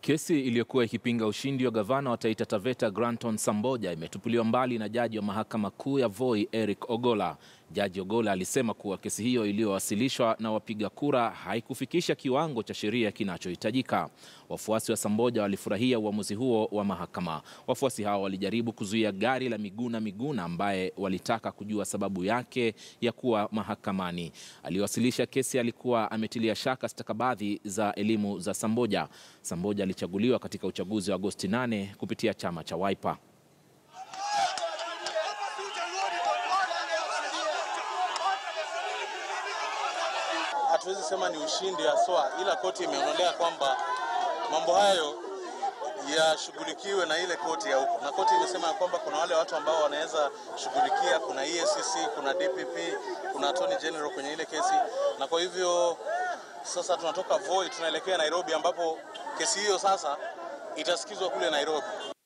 Kesi iliyokuwa ikipinga ushindi wa gavana wa Taita Taveta Granton Samboja imetupiliwa mbali na jaji wa mahakama kuu ya Voi Eric Ogolla. Jaji Ogolla alisema kuwa kesi hiyo iliyowasilishwa na wapiga kura haikufikisha kiwango cha sheria kinachohitajika. Wafuasi wa Samboja walifurahia uamuzi huo wa mahakama. Wafuasi hao walijaribu kuzuia gari la Miguna Miguna ambaye walitaka kujua sababu yake ya kuwa mahakamani. Aliwasilisha kesi alikuwa ametilia shaka stakabadhi za elimu za Samboja. Samboja alichaguliwa katika uchaguzi wa Agosti 8 kupitia chama cha Wiper. Hatuwezi sema ni ushindi haswa, ila koti imeonelea kwamba mambo hayo yashughulikiwe na ile koti ya huko, na koti imesema ya kwamba kuna wale watu ambao wanaweza shughulikia, kuna EACC, kuna DPP, kuna Attorney General kwenye ile kesi, na kwa hivyo sasa tunatoka Voi tunaelekea Nairobi, ambapo kesi hiyo sasa itasikizwa kule Nairobi.